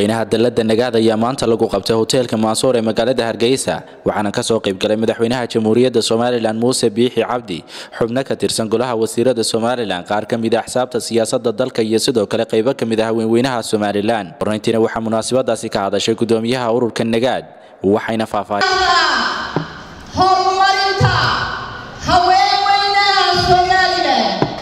shirweynaha dalada nagaad ayaa maanta lagu qabtay hoteelka maansuur ee magaalada hargeysa waxaana kasoo qaybgalay madaxweynaha jamhuuriyadda somalilan muuse biixi cabdi xubno ka tirsan golaha wasiirada somalilan qaar ka mid a axsaabta siyaasada dalka iyo sidoo kale qaybo ka mid ah haweenweynaha somalilan hornayntiina waxaa munaasabadaasi ka hadashay gudoomiyaha ururka nagaad waxayna faahfaahin horumarinta haweenweynaha somalilan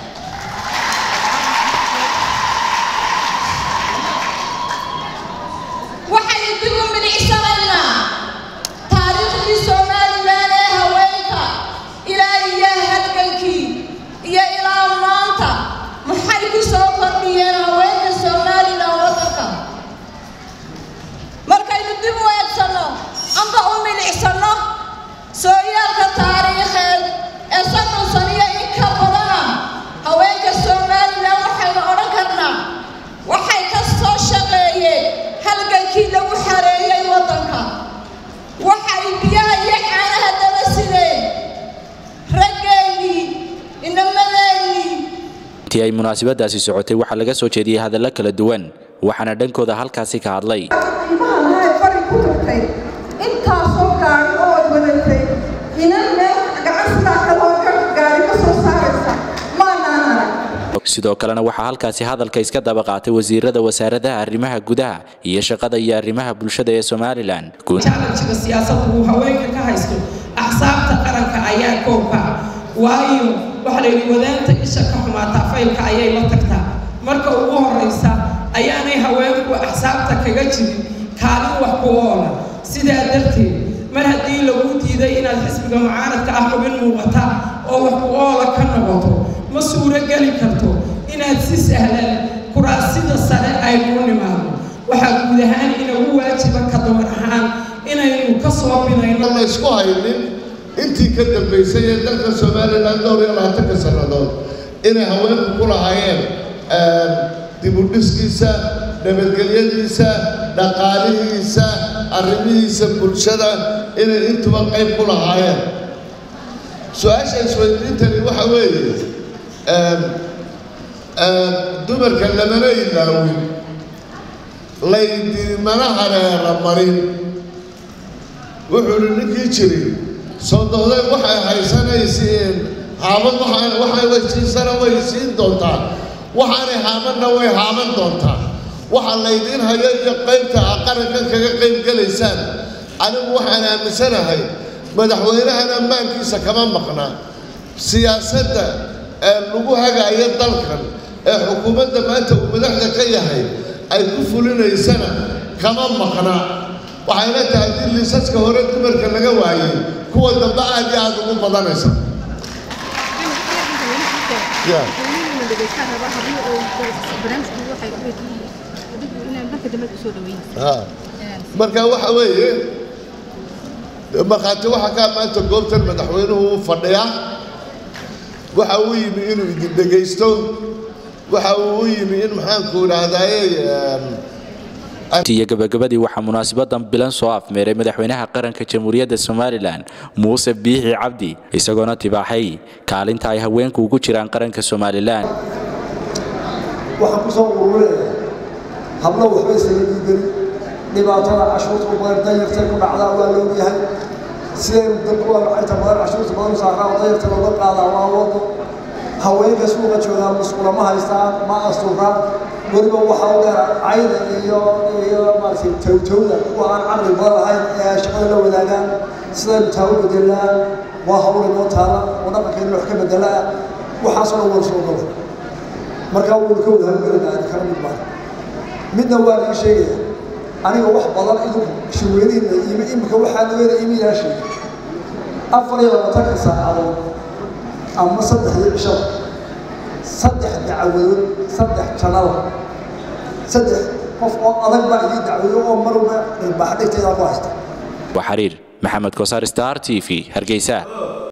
waxaynu dib u milicsanaynaa taariikhdii somalilan ee haweenka ilaa iyo halgankii iyo ilaa maanta maxay ku soo kordhiyeen haweenka somalilan waddanka markaynu dib u eegsanno amba u milicsano sooyaalka taariikheed ee soddon saniyo in ka badana haweenka somalilan waxaynu odhan karnaa waxay ka soo shaqeeyeen halgankii lagu xareeyey waddanka waxay biyaha iyo caanaha daba sideen raggeennii inamadeenii intii ay munaasabadaasi socotay waxaa laga soo jeediyey hadallo kala duwan waxaana dhankooda halkaasi ka hadlay qiimaha lahayd bari ku tagtay intaasoo gaari oo ay wadatay inan meel gacan sidaa kaloo gaari ka soo saaraysa maanaan arag sidoo kalena waxaa halkaasi hadalka iska daba qaatay wasiirada wasaaradaha arrimaha gudaha iyo shaqada iyo arrimaha bulshada ee somalilan challenge-ga siyaasadda uu haweenka ka haysto axsaabta qaranka ayaa koobka ah waayo waxaa la yidhi wadaanta isha ka xumaataa faylka ayay la tagtaa marka ugu horraysa ayaanay haweenku axsaabta kaga jirin kaalin wax ku oola sidaa darteed mar haddii lagu diiday inaad xisbiga mucaaradka ah xubin muuqata oo wax ku oola ka noqoto ma suuro geli karto inaad si sahlan kuraasida sare ay kuu nimaado waxaa guud ahaan inagu waajiba ka dumar ahaan inaynu ka soo binayno la isku haynin intii ka dambaysay ee dalka somalilan dhowr iyo labaatanka sannadood inay haweenku ku lahaayeen dibudhiskiisa nabadgelyadiisa dhaqaalihiisa arrimihiisa bulshada inay intuba qayb ku lahaayeen su-aasha isweydiintani waxa weeye dumarka lamana ilaawin laydimana hareera marin wuxuu hi ninkii jiray soo dohday waxay haysanaysiin haamad waxay waysiisana way siin doontaa waxaanay haamadna way haaman doontaa waxa laydiin hayo iyo qaybta a qarankan kaga qayb gelaysaan anigu waxaan aaminsanahay madaxweynahan ammaankiisa kama maqna siyaasadda ee lagu hagaayo dalkan ee xukuumadda maanta uu madaxda ka yahay ay ku fulinaysana kama maqna waxayna tahay haddii liisaska hore dumarka laga waayey kuwa dambe aad iyo aada ugu badanaysa marka waxa weeye markhaati waxa kaa maanta goobtan madaxweynuhu uu fadhiyaa waxa uu yimi inuu idin dhegaysto waxa uu u yimi in maxaanku idhaahdaaye iyo gabagabadii waxaa munaasabadan bilan soo afmeeray madaxweynaha qaranka jamhuuriyadda somalilan muuse biixi cabdi isagoona tibaaxay kaalinta ay haweenku ugu jiraan qaranka somalilan waxaan ku soo ururinaya hablo waxba isaga diidani dhibaatada cashuurta u badan danyartay ku dhacdaa waa loogyahay sidaynu dadku waa lacagta badan cashuurta badan saaraa oo danyarta looga qaadaa waa wado haweenka suuqa joogaa musqulama haystaan ma asturaan weliba waxaa u dheer cayda iyo iyo maaragtay towtowda kuwa aan caqli badan lahayn ee shaqada la wadaagaan sidaynu taa u bedelaa waa hawl inoo taala oo dhaqankeena wax ka bedelaa waxaasoo dhan wada soo gala markaa waynu ka wada halgelinaa kala mid baan midna waa laga sheegaya aniga wax badan idinku shirweynihiina imi imika waxaa nageeda imi yaa sheegay afar iyo labaatanka saacadood ama saddexdii cishada saddex dacwadood saddex jannada saddex qof oo adag baa idii dacwado oo marwalba dharbaax dhigteeda ku haysta waa xiriir maxamed kosaar star t v hargeysa